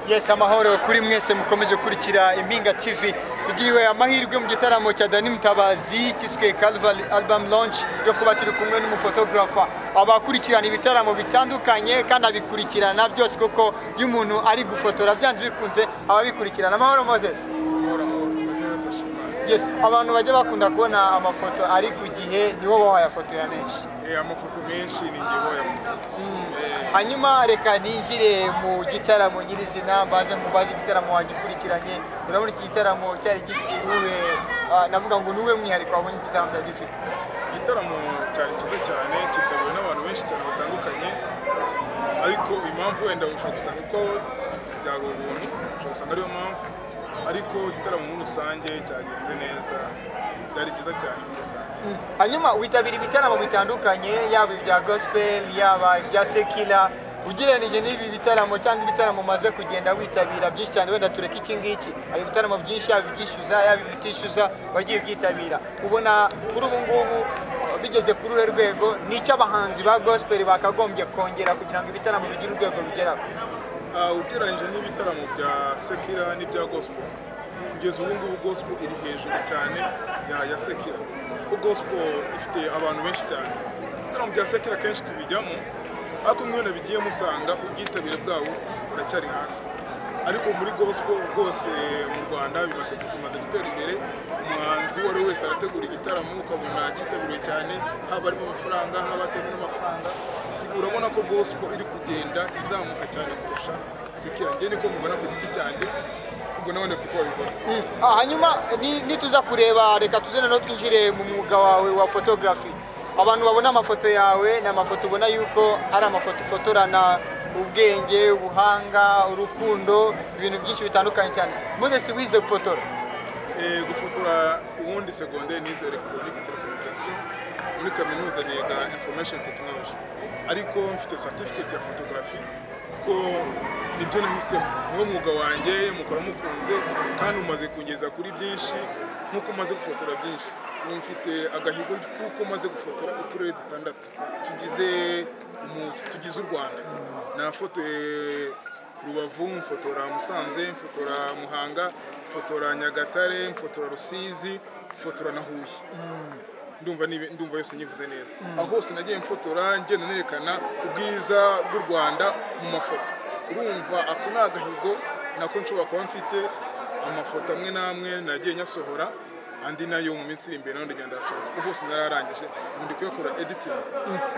yesi amahoro kuri mwese mukomeje gukurikira impinga tv tugiriwe amahirwe mu gitaramo cya dani mutabazi cyiswe calvary album launch yo kuba turi kumwe n'umufotogarafa abakurikirana ibitaramo bitandukanye kandi abikurikirana byose kuko iyo umuntu ari gufotora byanze bikunze ababikurikirana amahoro moses Yes, abantu bajya bakunda kubona amafoto ari ku gihe nibo baba bayafotoya menshi amafoto menshi ni nge bayafotora hanyuma reka ninjire mu gitaramo nyirizina mbaze mubaze igitaramo wagikurikiranye urabona iki gitaramo cyari gifite uwe navuga ngo ni uwe mwihariko wabonye igitaramo cyari gifite igitaramo cyari cyiza cyane kitabwe n'abantu benshi cyane batandukanye ariko impamvu wenda ushobora gusanga ko byari ubuntu ushobora gusanga ariyo mpamvu ariko igitaramo muri rusange cyagenze neza byari byiza cyane muri rusange hanyuma witabira ibitaramo bitandukanye yaba ibya gospel yaba ibya sekila ugereranyije n'ibi bitaramo cyangwa ibitaramo umaze kugenda witabira byinshi cyane wenda tureke iki ngiki hari ibitaramo byinshi yaba ibyishyuza yaba ibitishyuza wagiye ubyitabira ubona kuri ubu ngubu bigeze kuri uruhe rwego nicyo abahanzi ba gospel bakagombye kongera kugira ngo ibitaramo bigire urwego bigeraho Ah, ugereranyije n'ibitaramo bya sekira n'ibya gospel kugeza ubu ngubu gospel iri hejuru cyane ya ya sekira kuko gospel ifite abantu benshi cyane ibitaramo bya sekira kenshi tubijyamo ariko mwana bigiye musanga ubwitabire bwabo buracyari hasi ariko muri gospel rwose mu rwanda bimaze bimaze gutera imbere umuhanzi uwo ari we wese arategura igitaramo ukabona cyitabiriwe cyane haba harimo amafaranga haba hatarimo n'amafaranga usigaye urabona ko gospel iri kugenda izamuka cyane kurusha sekira njye niko mubona ku giti cyanjye ubwo nawe ndafite uko babibona Ah, hanyuma ni- nituza kureba reka tuzene no twinjire mu mwuga wawe wa photography abantu babona amafoto yawe ni amafoto ubona yuko ari amafoto ufotorana ubwenge ubuhanga urukundo ibintu byinshi bitandukanye cyane moses wize gufotora Eh, gufotora ubundi segonderi nize elegitoronike telekomunikasiyo muri kaminuza niga information technology ariko mfite certificate ya photography kuko nibyo nahisemo niwo mwuga wanjye mukora mukunze kandi umaze kungeza kuri byinshi nk'uko umaze gufotora byinshi ubu mfite agahigo kuko maze gufotora uturere dutandatu tugize umu- tugize u rwanda nafotoye Rubavu mfotora Musanze mfotora Muhanga mfotora Nyagatare mfotora Rusizi mfotora na Huye ndumva nibe- ndumva yose nyivuze neza aho hose nagiye mfotora ngenda nerekana ubwiza bw'u Rwanda mu mafoto urumva ako ni agahigo nako nshobora kuba mfite amafoto amwe n'amwe nagiye nyasohora andi nayo mu minsi iri imbere nayo ndagenda ndayasohora kuko hose nararangije ubu ndi kuyakora editing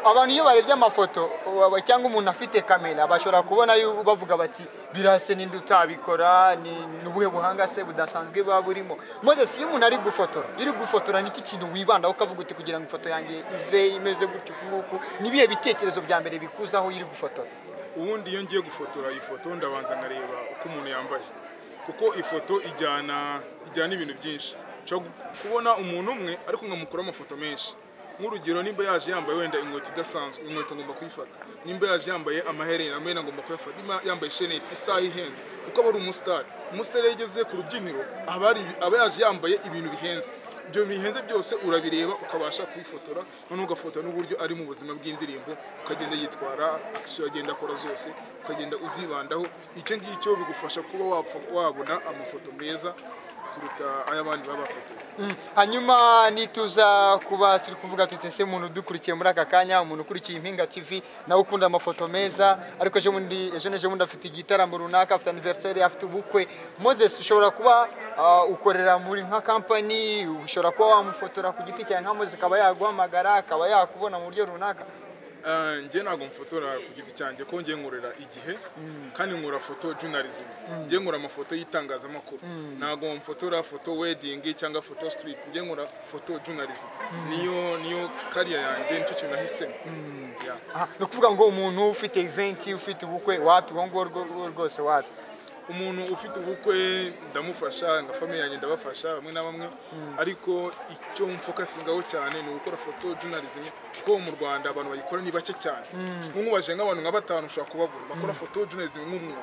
abantu iyo barebye amafoto wa- cyangwa umuntu afite kamera bashobora kubona yu- bavuga bati birase ninde utabikora ni ni ubuhe buhanga se budasanzwe buba burimo moses iyo umuntu ari gufotora iyo uri gufotora ni iki kintu wibandaho ukavuga uti kugira ngo ifoto yanjye ize imeze gutya uku nguku ni ibihe bitekerezo bya mbere bikuzaho iyo uri gufotora ubundi iyo ngiye gufotora iyi foto ndabanza nkareba uko umuntu yambaye kuko ifoto ijyana ijyana ibintu byinshi nshobora gu- kubona umuntu umwe ariko nkamukuraho amafoto menshi nk'urugero nimba yaje yambaye wenda inkweto idasanzwe inkweto ngomba kuyifata nimba yaje yambaye amaherena amaherena ngomba kuyafata nimba yambaye shenete isaha ihenze kuko aba ari umusitari umusitari iyo ageze ku rubyiniro aba ari aba yaje yambaye ibintu bihenze ibyo bihenze byose urabireba ukabasha kubifotora noneho ugafotora n'uburyo ari mu buzima bw'indirimbo ukagenda yitwara akisiyo agenda akora zose ukagenda uzibandaho icyo ngicyo bigufasha kuba wapfa- wabona amafoto meza kuruta ay'abandi baba bafotoye hanyuma nituza kuba turi kuvuga tuti ese umuntu udukurikiye muri aka kanya umuntu ukurikiye impinga tv nawe ukunda amafoto meza ariko ejo bundi ejo n'ejo bundi afite igitaramo runaka afite aniveriseri afite ubukwe moses ushobora kuba ah, ukorera muri nka kampani ushobora kuba wamufotora ku giti cyawe nka moses akaba yaguhamagara akaba yakubona mu buryo runaka Ah, njye ntabwo mfotora ku giti cyanjye ko ngiye nkorera igihe kandi nkora foto journalism ngiye nkora amafoto y'itangazamakuru ntabwo mfotora foto wedding cyangwa foto street ngiye nkora foto journalism niyo niyo kariya yanjye nicyo kintu nahisemo Yeah. Aha, ni ukuvuga ngo umuntu ufite iventi ufite ubukwe wapi uwo nguwo rwo- rwose wapi umuntu ufite ubukwe ndamufasha nka famiye yanjye ndabafasha bamwe na bamwe ariko icyo mfokasingaho cyane ni ugukora foto journalism kuko mu rwanda abantu bayikora ni bake cyane nk'umubaje nk'abantu nka batanu ushobora kubabura bakora foto journalism nk'umwuga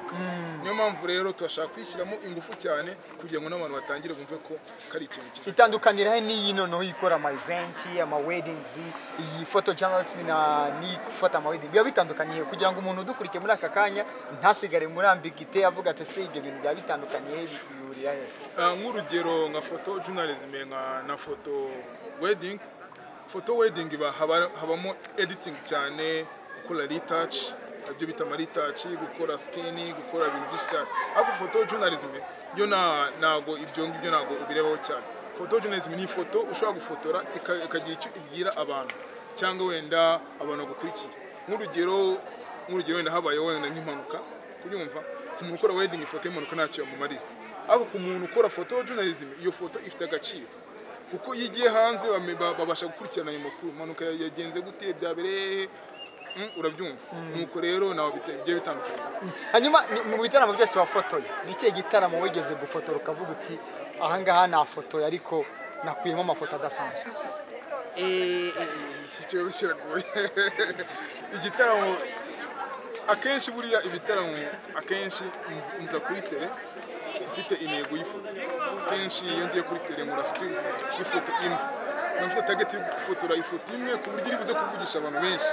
niyo mpamvu rero turashaka kwishyiramo ingufu cyane kugira ngo n'abantu batangire bumve ko kari ikintu cyiza itandukanira he n'iyi noneho ikora ama eventi ama weddings iyi photo journalism na ni gufata ama wedding biba bitandukaniye kugira ngo umuntu udukurikiye muri aka kanya ntasigare muri ambiguité avuga ati ese ibyo bintu byaba bitandukanye bihurira he Ah, nk'urugero nka foto journalism nka na foto wedding foto wedding iba haba- habamo editing cyane gukora retouch ibyo bita ama retouch gukora skin gukora ibintu byinshi cyane ariko foto journalism yo na nago ibyo ngibyo nago ubirebaho cyane foto journalism ni ifoto ushobora gufotora ika- ikagira icyo ibwira abantu cyangwa wenda abantu bagukurikiye nk'urugero nk'urugero wenda habaye wenda nk'impanuka kubyumva ku muntu ukora wedding ifoto y'impanuka ntacyo yamumariye ariko ku muntu ukora foto journalism iyo foto ifite agaciro kuko iyo igiye hanze bame- ba- babasha gukurikirana ayo makuru impanuka ya- yagenze gute byabereye he? Mm, urabyumva nuko rero nawe bite- bigiye bitandukanye hanyuma ni- mu bitaramo byose wafotoye ni ikihe gitaramo wigeze gufotora ukavuga uti ahangaha nafotoye ariko nakuyemo amafoto adasanzwe Eh, eh, ikibazo kiragoye igitaramo akenshi buriya ibitaramo akenshi nza kuri tele mfite intego y'ifoto akenshi iyo ngiye kuri tele nkora script y'ifoto imwe nkaba mfite target yo gufotora ifoto imwe ku buryo iri buze kuvugisha abantu benshi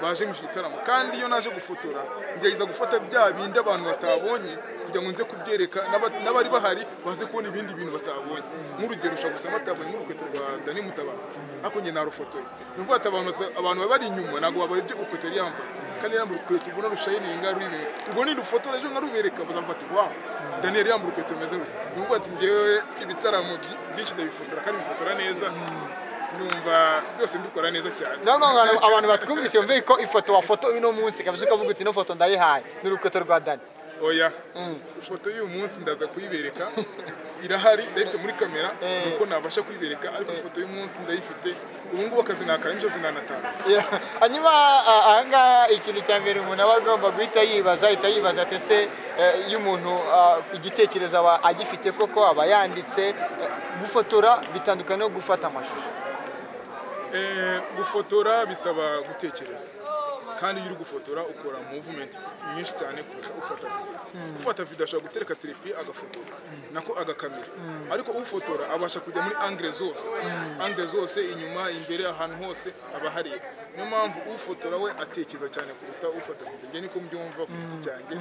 baje mu gitaramo kandi iyo naje gufotora ngerageza gufata bya bindi abantu batabonye kugira ngo nze kubyereka n'aba- n'abari bahari baze kubona ibindi bintu batabonye nk'urugero ushobora gusanga batabonye nk'urukweto rwa dani mutabazi ariko njye narufotoye ni ukuvuga ati abantu bata- abantu baba bari inyuma ntabwo babarebye urukweto yari yambaye kandi yambaye urukweto ubona rushayininga ruribera ubwo nirufotora ejo nkarubereka bazamufata wawu daniyeli yambaye urukweto rumeze gutya ni ukuvuga ati ngewe ibitaramo byi- byinshi ndabifotora kandi bifotora neza numva byose mbikora neza cyane naho abantu abantu batwumvise bumve ko ifoto wafotoye uno munsi kabisa ukavuga uti ino foto ndayihaye ni urukweto rwa dani oya ifoto y'uyu munsi ndaza kuyibereka irahari ndayifite muri kamera nuko nabasha kuyibereka ariko ifoto y'umunsi ndayifite ubu ngubu akazi nakara imisozi nanatanu Yeah. hanyuma a- ahangaha ikintu cya mbere umuntu aba agomba guhita yibaza ahita yibaza ati ese eh, iyo umuntu ah, igitekerezo aba agifite koko aba yanditse eh, gufotora bitandukanye no gufata amashusho Eh, gufotora bisaba gutekereza kandi iyo uri gufotora ukora movement nyinshi cyane kuruta ufata video ufata video ashobora gutereka telepi agafotora nako agakamera ariko ufotora abasha kujya muri angre zose angre zose inyuma imbere ahantu hose aba hareba niyo mpamvu ufotora we atekereza cyane kuruta ufata video njye niko mbyumva ku giti cyanjye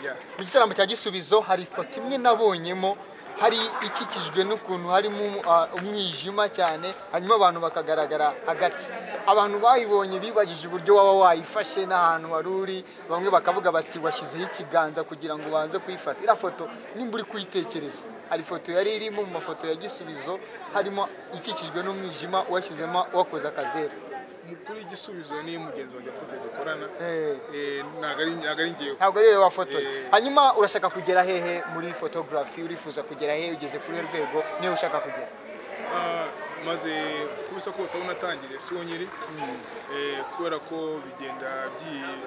Yeah. mu gitaramo cya gisubizo hari ifoto imwe nabonyemo hari ikikijwe n'ukuntu harimo ah, umwijima cyane hanyuma abantu bakagaragara hagati abantu bayibonye bibajije uburyo waba wayifashe n'ahantu wari uri bamwe bakavuga bati washyizeho ikiganza kugira ngo baze kuyifata iriya foto nimba uri kuyitekereza hari ifoto yari irimo mu mafoto ya gisubizo harimo ikikijwe n'umwijima uwashyizemo uwakoze akazeru kuri igisubizo ni mugenzi wanjye afite dukorana Eh. eh, ntabwo ari- ntabwo ari ngewe ntabwo ariyo wafotoye Eh. hanyuma urashaka kugera hehe muri photography urifuza kugera hehe ugeze kuri iyo rwego niyo ushaka kugera Ah, maze uko bisa kose aho natangiriye siho nyiri Eh, kubera ko bigenda byi-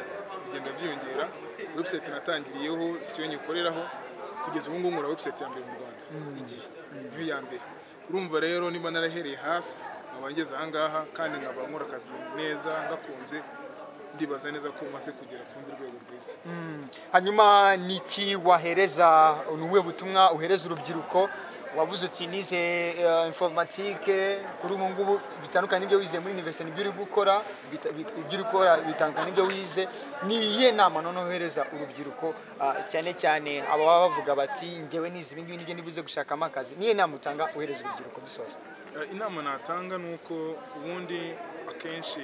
bigenda byiyongera website natangiriyeho siyo nyikoreraho kugeza ubu ngubu nkora website ya mbere mu rwanda igihe niyo ya mbere urumva rero niba narahereye hasi nkaba ngeze ahangaha kandi nkaba nkora akazi neza ngakunze ndibaza neza ko maze kugera ku rundi rwego rwiza hanyuma niki wahereza ni ubuhe butumwa uhereza urubyiruko wavuze uti nize eh, informatike kuri ubu ngubu bitandukanye n'ibyo wize muri universite nibyo uri gukora bita- bit- ibyo uri gukora bitandukanye n'ibyo wize ni iyihe nama noneho uhereza urubyiruko ah, cyane cyane aba baba bavuga bati ngewe nize ibingibi nibyo nibuze gushakamo akazi niyo nama utanga uhereza urubyiruko dusoza Eh, inama natanga ni uko ubundi akenshi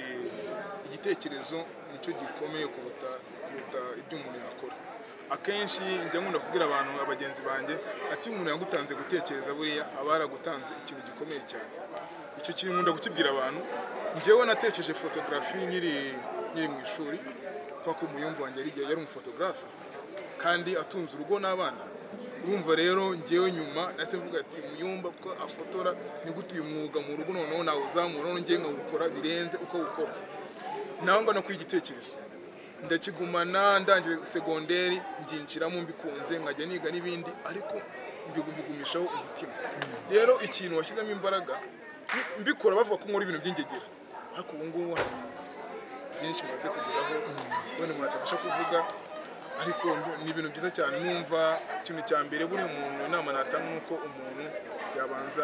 igitekerezo nicyo gikomeye kuruta kuruta ibyo umuntu yakora akenshi njya nkunda kubwira abantu abagenzi banjye ati iyo umuntu yagutanze gutekereza buriya aba yaragutanze ikintu gikomeye cyane icyo kintu nkunda gukibwira abantu njyewe natekereje fotogarafi nkiri nkiri mu ishuri kubera ko umuyumbu wanjye yari yari umufotogarafe kandi atunze urugo n'abana urumva rero ngewe nyuma nahise mvuga ati muyumba ko afotora ni gute uyu mwuga mu rugo noneho nawuzamura noneho ngewe nkawukora birenze uko awukora nawe ngo nakwiye igitekerezo ndakigumana ndangije segonderi nginjiramo mbikunze nkajya niga n'ibindi ariko mbigumishaho umutima rero ikintu washyizemo imbaraga ni- mbikora bavuga ko nkora ibintu by'ingegera ariko ubu ngubu hari byinshi maze kugeraho wenda umuntu atabasha kuvuga ariko ni ibintu byiza cyane numva ikintu cya mbere buriya umuntu inama natanga ni uko umuntu yabanza